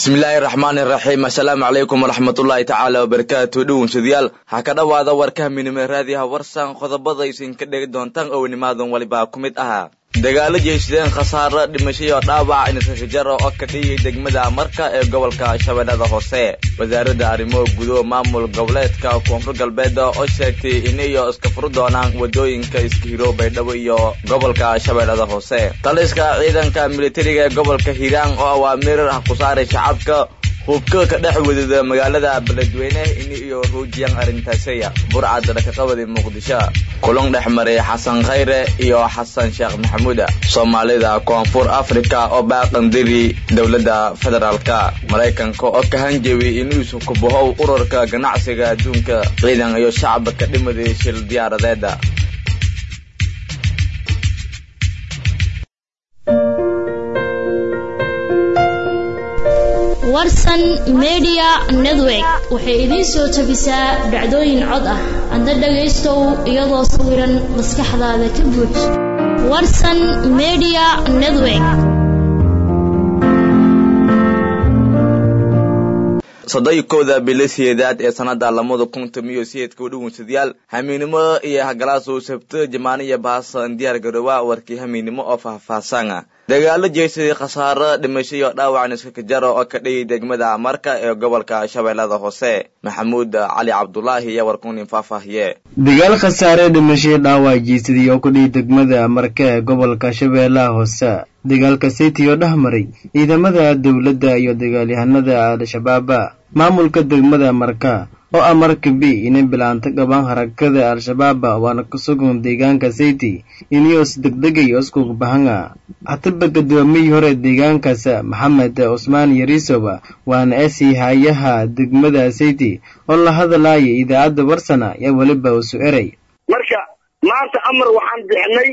bismillaahi raxmaani raxiim assalaamu calaykum waraxmatullaahi tacaala wabarakaatu dhownsadayaal ha ka dhowaada warkaha minime raadiyaha warsan qodobada isinka dhegi doontaan ownimaadan walibaa ku mid ahaa dagaalo jeysadeen khasaaro dhimashayo dhaawac inisashajaro oo ka dhiyay degmada marka ee gobolka shabeellada hoose wasaaradda arrimo gudo maamul goboleedka koonfur galbeed oo sheegtay inayo iska furu doonaan wadooyinka iskahiro baydhabo iyo gobolka shabeellada hoose taliska ciidanka militariga ee gobolka hiiraan oo awaamiir ah ku saaray shacabka hubka ka dhex wadida magaalada beledweyne ini iyo ruujiyan arrintaasaya burcad dhakaqabadi muqdisho kulan dhex maray xasan khayre iyo xasan sheekh maxamuuda soomaalida koonfur africa oo baaqandiri dowladda federaalka maraykanka oo ka hanjabi inuusu kubahow ururka ganacsiga adduunka ciidan iyo shacab ka dhimaday shil diyaaradeeda warsan media network waxay idiin soo tabisaa dhacdooyin cod ah hadda dhagaystow iyadoo sawiran maskaxdaada ka buuj warsan media network soddon-kooda bilo sideedaad ee sanada lamada kun tomiyo sideedka udhownsadayaal hamiinimo iyo hagalaasuu sabto jamaaniya baasan diyaar garoowa warkii hamiinimo oo faahfaahsana dagaalo jeysaday khasaaro dhimashayo dhaawac niskakajaro oo ka dhayay degmada marka ee gobolka shabeellada hoose maxamuud cali cabdulaahi iyo warkunin faahfaahiye dagaal khasaare dhimashay dhaawac jeysaday oo ka dhayay degmada marka ee gobolka shabeellaha hoose dagaalka city oo dhex maray ciidamada dowladda iyo dagaalyahanada al-shabaaba maamulka degmada marka oo ah marka b inay bilaanta qabaan harakada al-shabaaba waana ku sugan deegaanka city inios degdegay oskuga bahanga hataba gudoomiyii hore deegaankaas maxamed cusmaan yarisowa waana esii hayaha degmada city oo la hadalaya idaacadda warsana yaa weliba usu eray marka maanta amar waxaan bixinay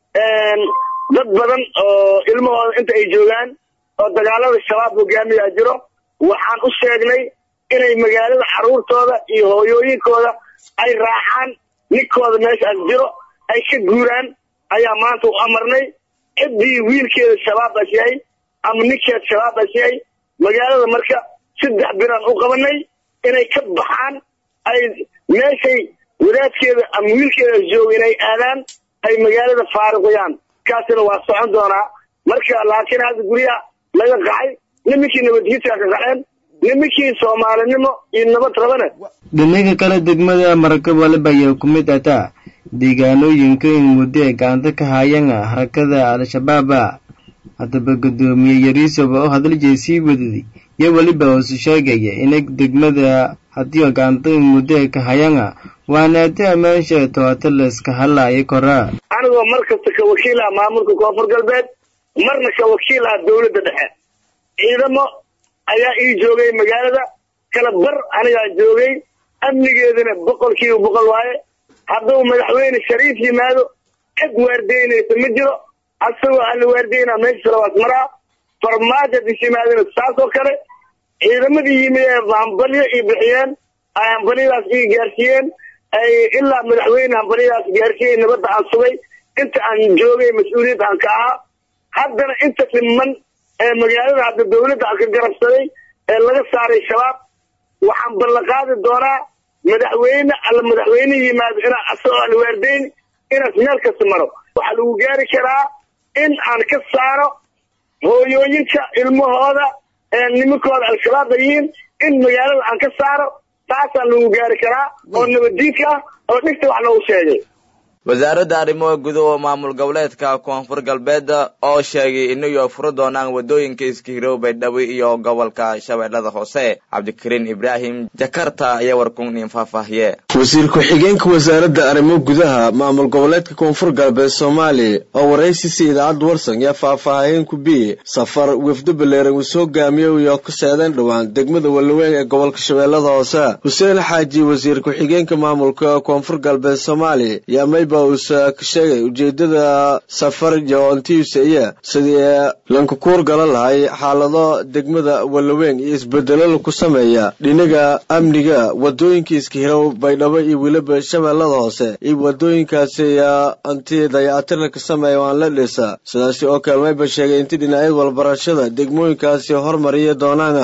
dad badan oo ilmahooda inta ay joogaan oo dagaalada shabaab hogaamiyaa jiro waxaan u sheegnay inay magaalada carruurtooda iyo hooyooyinkooda ay raacaan ninkooda meeshaas jiro ay ka guuraan ayaa maanta u amarnay ciddii wiilkeeda shabaabas yahay ama ninkeeda shabaabas yahay magaalada marka saddex biraan u qabanay inay ka baxaan ay meeshay wadaadkeeda ama wiilkeedas jooga inay aadaan ay magaalada faaruqiyaan kaasina waa socon doonaa marka laakiin hadda guryaha laga qaxay niminkii nabadgiidkaa ka qaxeen niminkii soomaalinimo iyo nabad rabane dhinaga kale degmada maraka waliba ayaa ku mid ataa deegaanooyinka in muddo ay gacanta ka haayaan harakada al-shabaaba haddaba guddoomiye yariisoba oo hadaljeed sii wadaday iyo weliba usu sheegaya inay degmada haddii gacanta in muddo ay ka hayaan waana ati amaansha toota layska hadlaayo koraa anigoo mar kasta ka wakiil ah maamulka koonfur galbeed marna ka wakiil ah dowladda dhexe ciidamo ayaa ii joogay magaalada kala bar anigaa joogay amnigeedana boqol kiiba boqol waaye hadduu madaxweyne shariif yimaado cid waardeynaysa ma jiro asagoo alla waardeynaa meesha salawaas maraa farmaajo hadis yimaadana saas oo kale ciidamadii yimid ee hambalyo ii bixiyeen ay hambalyadaas ii gaarsiiyeen ay ilaa madaxweyne hambalyadaas gaarsiiyey nabadda aan sugay inta aan joogay mas-uuliyadda aan ka ahaa haddana inta dhiman ee magaalada hadda dawladda aan ka garabsaday ee laga saaray shabaab waxaan ballanqaadi doonaa madaxweyne alla madaxweyne yimaado inaa asagoo aan waardeyn inaas meel kasta maro waxaa lagu gaari karaa in aan ka saaro hooyooyinka ilmahooda ee nimankooda al-shabaab bayihiin in magaalada aan ka saaro taasaan lagu gaari karaa oo nabaddiidka ah oo dhigta wax loogu sheegay wasaaradda arrimaha gudaha maamul goboleedka koonfur galbeed oo sheegay inayo furo doonaan wadooyinka iskahiro baydhabo iyo gobolka shabeellada hoose cabdikariin ibraahim jakarta ayaa warkunin faahfaahiye wasiir ku-xigeenka wasaaradda arrimo gudaha maamul goboleedka koonfur galbeed soomaaliya oo waraysiisa idaacadda warsan yaa faahfaahayen ku biye safar wefdo baleeran uu soo gaamiyo iyo ka seedeen dhowaan degmada walaweyn ee gobolka shabeellada hoose xuseen xaaji wasiir ku-xigeenka maamulka koonfur galbeed soomaaliya yaa mayba uusa ka sheegay ujeedada safar jaontiusaya sidii lankakuur gala lahay xaalado degmada walaweyn iyo isbedelo laku sameeya dhinaga amniga wadooyinka iskahirow baydhabo iyo weliba shabeellada hoose iyo wadooyinkaasi anti dayacatirna ka sameeya waan la dhisa sidaasi oo kale mayba sheegay inti dhinacyada walbarashada degmooyinkaasi hormariya doonaana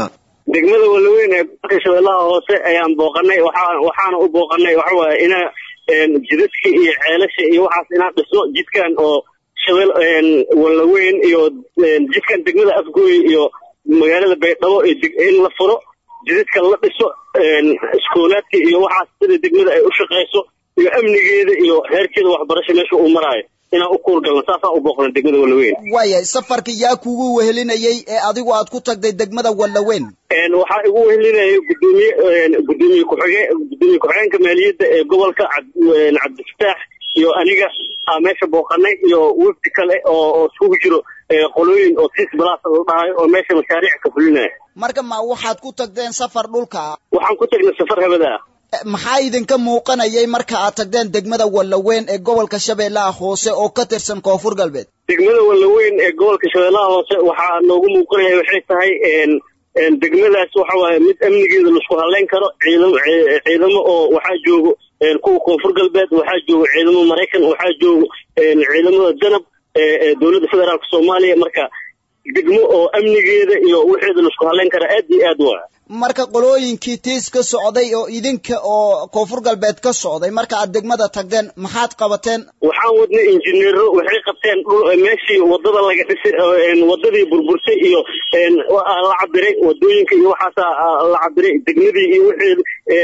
degmada walaweyn ee gobolka shabeellaha hoose ayaan booqanay waxaa waxaana u booqanay waxa waaye ina jidadka iyo ceelasha iyo waxaas inaan dhisno jidkan oo shabeel walaweyn iyo jidkan degmada afgooy iyo magaalada baydhabo in la furo jidadka la dhiso iskoolaadka iyo waxaas sida degmada ay u shaqayso iyo amnigeeda iyo heerkeeda waxbarasho meesha uu maraayo inaan u kuurgalno saasaan u booqna degmada walaweyn waayahay safarka yaa kugu wehelinayay ee adigu aad ku tagday degmada walaweyn waxaa igu wehelinayay gudoomiye gudoomiye ku-xige gudoomiye ku-xigeenka maaliyadda ee gobolka cabdifataax iyo aniga aa meesha booqanay iyo wafdi kale oo oo isugu jiro qolooyin oo sis balaas la dhahayo oo meesha mashaariic ka fulinaya marka ma waxaad ku tagdeen safar dhulka waxaan ku tagnay safar habada ah maxaa idinka muuqanayay marka aad tagdeen degmada walaweyn ee gobolka shabeellaha hoose oo ka tirsan koonfur galbeed degmada walaweyn ee gobolka shabeellaha hoose waxaa noogu muuqanaya waxay tahay degmadaas waxa waaye mid amnigeeda laisku haleyn karo ciidamo ciidamo oo waxaa joogo kuwa koonfur galbeed waxaa joogo ciidamo maraykan waxaa joogo ciidamada danab ee dowladda federaalka soomaaliya marka degmo oo amnigeeda iyo wixeeda laisku haleyn kara aad iyo aad waa marka qolooyinkii tiis ka socday oo idinka oo koonfur galbeed ka socday marka aad degmada tagdeen maxaad qabateen waxaan wadnay injineero waxay qabteen meeshii wadada laga dhisay wadadii burburtay iyo la cabiray wadooyinka iyo waxaasaa la cabiray degmadii iyo wixii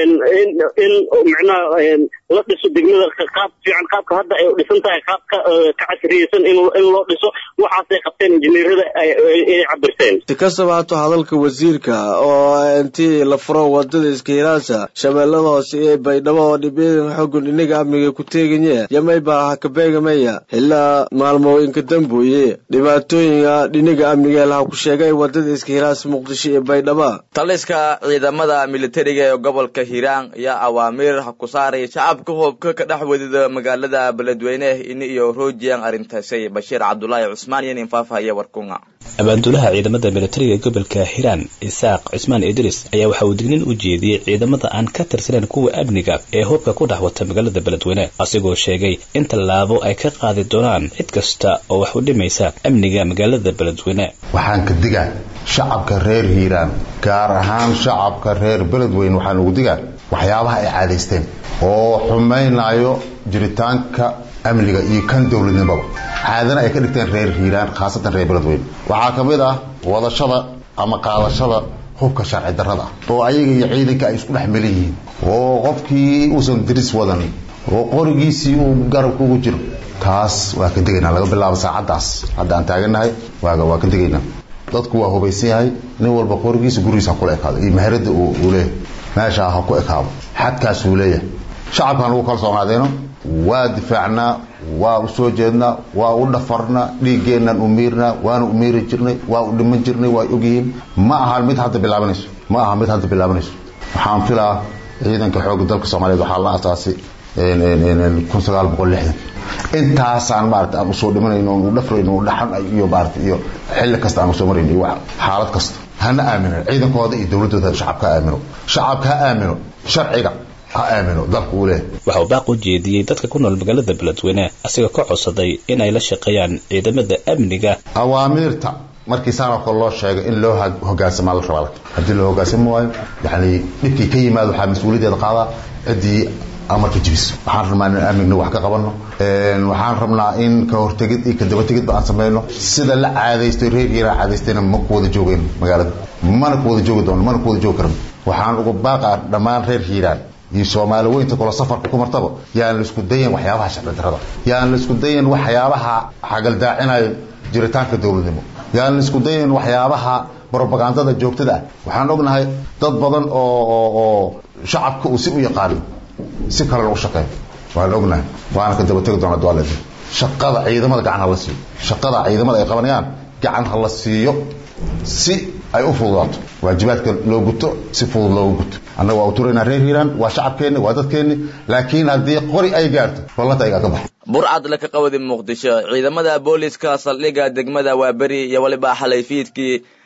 in micnaha la dhiso degmada qaab fiican qaabka hadda ay dhisan tahay qaabka ka casriyeysan in loo dhiso waxaasay qabteen injineerada ay cabirteen si kastaba hato hadalka wasiirka oo intii la furo wadada iskihilaasa shabeellada hoose ee baydhabo oo dhibyada xogun inaga amniga ku teeganye yamayba hakabeegamaya ilaa maalmooyinka dambuye dhibaatooyinka dhiniga amniga laha ku sheegay wadada iskihilaas muqdisho iyo baydhaba taliska ciidamada militariga ee gobolka hiiraan ayaa awaamiir ku saaray shacabka hoobka ka dhex wadida magaalada beledweyne in iyo roojiyaan arrintaasay bashiir cabdulaahi cusmaan iyo nin faafahaya warkunga abaanduulaha ciidamada militariga gobolka hiiraan isaaq cismaan idris ayaa waxa uu dignin u jeediyey ciidamada aan ka tirsaneyn kuwa amniga ee hubka ku dhex wata magaalada beledweyne asigoo sheegay in tallaabo ay ka qaadi doonaan cid kasta oo wax u dhimaysa amniga magaalada beledweyne waxaan ka digaa shacabka reer hiiraan gaar ahaan shacabka reer beledweyne waxaan ugu digaa waxyaabaha ay caadaysteen oo xumaynayo jiritaanka amniga iyo kan dowladnimaba caadana ay ka dhigteen reer hiiraan khaasatan reer beledweyne waxaa ka mid ah wadashada ama qaadashada hubka sharci darrada ah oo ayaga iyo ciidanka ay isku dhex melan yihiin oo qofkii uusan diris wadan oo qorigiisii uu garabka ugu jiro taas waa ka degaynaa laga bilaabo saacaddaas hadda aan taagannahay waaga waa ka degaynaa dadku waa hubaysan yahay nin walba qorigiisa gurigiisa ha kula ekaado iyo maharada uu leeyahay meeshaa ha ku ekaado xadkaasuu leeyahay shacabkaan ugu kalsoonaadeeno waa difaacnaa waa u soo jeednaa waa u dhafarnaa dhiiggeennan u miirnaa waana u miiri jirnay waa u dhiman jirnay waa ogyihiin ma aha mid hadda bilaabanayso ma aha mid hadda bilaabanayso waxaan filaa ciidanka xoogga dalka soomaaliyeed waxaa la asaasay kun sagaal boqol lixdan intaasaan maarata aan usoo dhimanayno u dhafrayno dhaxan iyo maarata iyo xilli kasta aan usoo marayno iyo xaalad kasta hana aamino ciidankooda iyo dowladooda shacabka ha aamino shacabka ha aamino sharciga ha aamino dalka uu leeyahay waxa uu baaq u jeediyey dadka ku nool magaalada beledweyne asigoo ka codsaday in ay la shaqeeyaan ciidamada amniga awaamiirta markii saanoo kale loo sheegay in loo hogaansamaa la rabaa haddii loo hogaansami waayo yani dhibkii ka yimaado waxaa mas-uuliyaddeeda qaadaa ciddii amarka jibiso waxaan rabnaa in amnigna wax ka qabanno waxaan rabnaa in ka hortegid iyo ka dabategidba aan samayno sida la caadaystay reer hiiraan caadaystayna ma ku wada joogeen magaalada mana ku wada joogi doono mana ku wada joogi karno waxaan uga baaqaa dhammaan reer hiiraan iyo soomaali weynta kolo safarka ku martaba yaan la isku dayan waxyaabaha sharci darrada yaan la isku dayan waxyaabaha xagaldaacinayo jiritaanka dowladnimo yaan la isku dayan waxyaabaha brobagandada joogtada ah waxaan ognahay dad badan oo oo oo shacabka uu si u yaqaano si kale lagu shaqeeyo waan ognahay waana ka daba tegi doona dualed shaqada ciidamada gacan ha la siiyo shaqada ciidamada ay qabanayaan gacan ha la siiyo si ay u fududaato waajibaadka loo guto si fudud loogu guto annaga waa u turaynaa reer hiiraan waa shacabkeenni waa dadkeenni laakiin haddii qori ay gaarto ballanta ayagaa ka baxo burcad laka qawadi muqdisho ciidamada booliska saldhigga degmada waaberi iyo weliba xalay fiidkii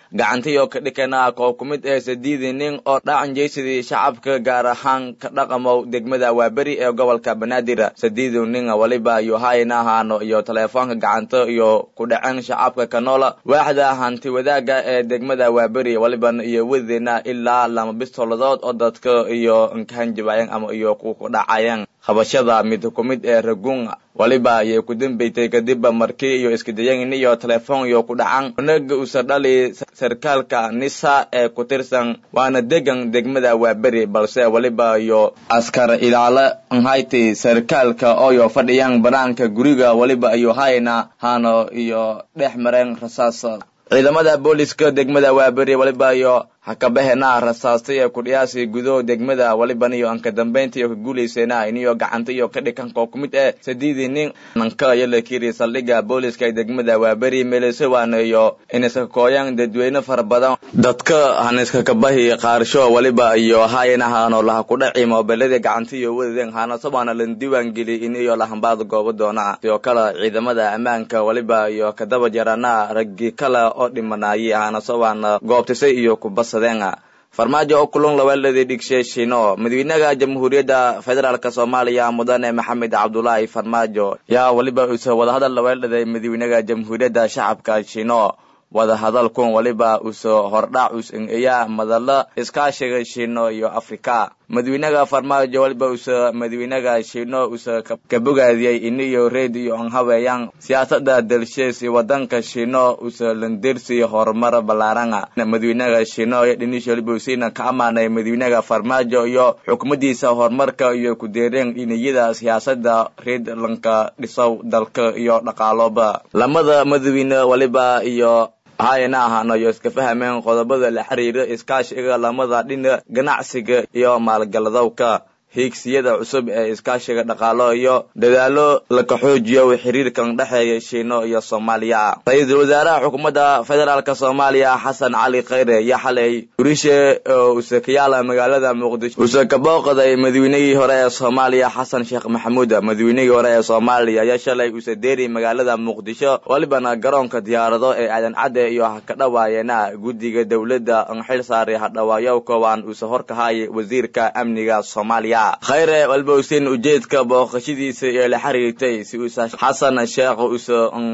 gacantiyo ka dhikana koo ku mid ee sadiidi nin oo dhacan jeysadii shacabka gaar ahaan ka dhaqamow degmada waaberi ee gobolka banaadir sadiidu nin waliba iyo hayna ahaano iyo teleefoonka gacanta iyo ku dhacen shacabka kanoola waaxda hanti wadaaga ee degmada waaberi waliban iyo wadadeena ilaa lama bistoladood oo dadka iyo nkahanjabayan ama iyo ku dhacayan qabashada mid ku mid ee ragun waliba ayay ku dambeysay kadib markii iyo iskadayan iyo telefoon iyo ku dhacan unaga usa dhali sarkaalka nisa ee ku tirsan waana degan degmada waaberi balse waliba iyo askar ilaalo nhayti sarkaalka ooyo fadhiyaan banaanka guriga waliba iyo hayna hano iyo dhex mareen rasaas ciidamada booliska degmada waaberi waliba iyo hakabahena rasaastay ee kudhiyaasi gudo degmada waliban iyo anka dambaynta iyo ka guulaysena iniyo gacanta iyo ka dhikanko ku mid eh sadiidii nin nanka iyo lakiri saldhigga booliska ee degmada waaberi meelesewana iyo iniska kooyan dadweyne fara badan dadka haniska kabahi qaarsho waliba iyo hayanahaano laha kudhaci moobeelada gacanta iyo wadadeen haanasabaana la diiwaan geli in iyo lahambaada goobo doona sidoo kale ciidamada ammaanka waliba iyo kadaba jarana raggi kale oo dhimanaayay haanasabaana goobtisay iyo kubas farmaajo oo kulun laweeladii dhigshe shino madaxweynaha jamhuuriyadda federaalk soomaaliya mudane maxamed cabdulaahi farmaajo yaa waliba uuse wadahadal laweeladay madaxweynaha jamhuuriyadda shacabka shino wadahadalkun waliba use hordhac us-eya madalo iskaashiga shino iyo afrika madaxweynaha farmaajo waliba use madaxweynaha shino use kabogaadiyey iniyo reed iyo anhaweeyaan siyaasada dalshees wadanka shino use landersi horumar balaaranga madaxweynaha shino iyo dhinisha waliba usina ka amaanay madaxweynaha farmaajo iyo xukumadiisa horumarka iyo kudeereen dhiniyada siyaasada reed lanka dhisow dalka iyo dhaqaalooba lamada madaxweyne waliba iyo hayana ahaano iyo iska fahameen qodobada la xiriira iskaashiga lamada dhina ganacsiga iyo maalgaladowka hiigsiyada cusub ee iskaashiga dhaqaalo iyo dadaalo laka xoojiyo xiriirkan dhexeeya shiino iyo soomaaliya ra-iisul wasaaraha xukuumadda federaalk soomaaliya xasan cali khayre iyo xalay gurishe oo use ka yaala magaalada muqdisho use ka booqday madaweynihii hore ee soomaaliya xasan sheekh maxamuud madaweynihii hore ee soomaaliya ayaa shalay use deeri magaalada muqdisho walibana garoonka diyaarado ee aadan cadde iyo ha ka dhawaayeena guddiga dowladda xil saaray hadhawaayo koobaan use horkahayay wasiirka amniga soomaaliya khayre walba usein ujeedka booqashadiisa ee la xiriirtay si uusa xasan sheekh use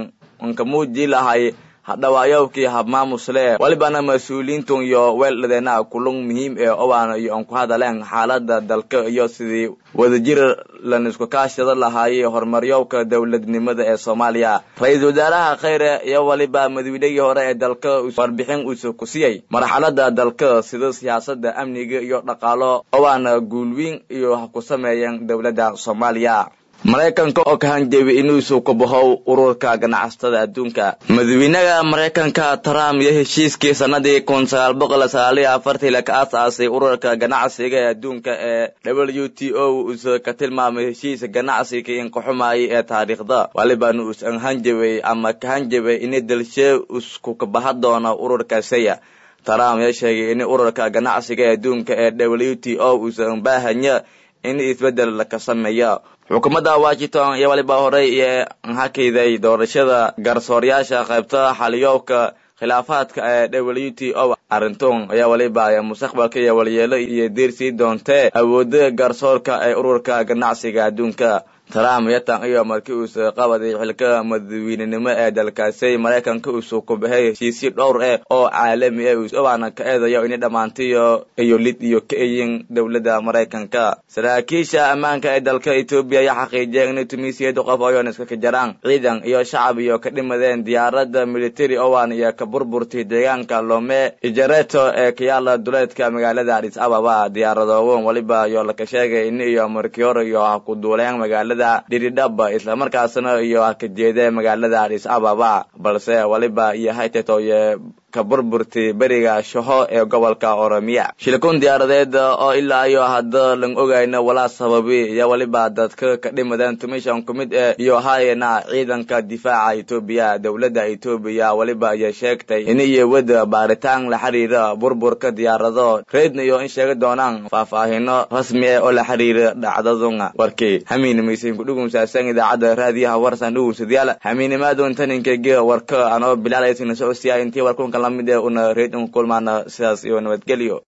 nkamuuji lahay hadhawaayowkii habmaamusle walibana mas-uuliyiintun iyo weeldhadeena kulung muhiim ee owaana iyo aan ku hadaleen xaalada dalka iyo sidii wadajir lan isku kaashada lahaayey horumaryowka dowladnimada ee soomaaliya ra-iisul wasaaraha khayre iyo waliba madaweynihii hore ee dalka warbixin uuse ku siiyey marxalada dalka sida siyaasada amniga iyo dhaqaalo owaana guulwiin iyo ha ku sameeyeen dowladda soomaaliya maraykanka oo ka hanjeebay inuusu ku bahow ururka ganacsatada adduunka madaxweynaha maraykanka trump iyo heshiiskii sanadii kun sagaal boqol sagaaliyo afartii la ka aasaasay ururka ganacsiga ee adduunka ee w t o uuse ka tilmaamay heshiis ganacsiga inkaxumaayay ee taariikhda walibana uusan hanjabay ama ka hanjabay ini dalshee isku kabaha doono ururka saya trump ayaa sheegay in ururka ganacsiga ee adduunka ee w t o uusan baahanya in isbeddel laka sameeyo xukuumadda washington iyo waliba horey iyo hakayday doorashada garsoorayaasha qaybta xaliyowka khilaafaadka ee w t o arintun ayaa waliba mustaqbalka iyo walyeelo iyo diirsii doontee awooda garsoorka ee ururka ganacsiga adduunka trump yatan iyo markii uuse qabaday xilka madaweynenimo ee dalkaasi maraykanka uuse ku baxay heshiisyo dhowr eh oo caalami ah usobaana ka eedayo inay dhammaantiyo iyo lid iyo ka eyin dowladda maraykanka saraakiisha ammaanka ee dalka etoobiya ayaa xaqiijiyay inay tumiisiyada qof oyoon iska ka jaraan ciidan iyo shacab iyo ka dhimadeen diyaaradda military owan iyo ka burburtay deegaanka lome ijareto ee ka yaala duleedka magaalada adis ababa diyaaradoowan waliba iyo laka sheegay in iyo markii hore iyo ha ku duuleen magaalada dhiridhaba islamarkaasna iyo ha ka jeedee magaalada adis ababa balse waliba iyo hayteto iyo ka burburtay beriga shaho ee gobolka oromiya shilkun diyaaradeed oo ilaa iyo hadda lang ogayna walaa sababi iyo waliba dadka ka dhimadeen tumishan ku mid eh iyo hayena ciidanka difaaca etoobiya dowladda etoobiya waliba iyo sheegtay in iyo wada baaritaan la xiriira burburka diyaarado reedna iyo in sheegi doonaan faahfaahino rasmi ah oo la xiriira dhacdadun warkii hamiinimaysan kudhugumsaasan idaacadda raadiyaha warsan dhugunsadayaal hamiinimaadun taninkege warka anoo bilaalaysin socodsiya intii warkunka lamid ee una reedin kulmaana sidaas iyo nabadgelyo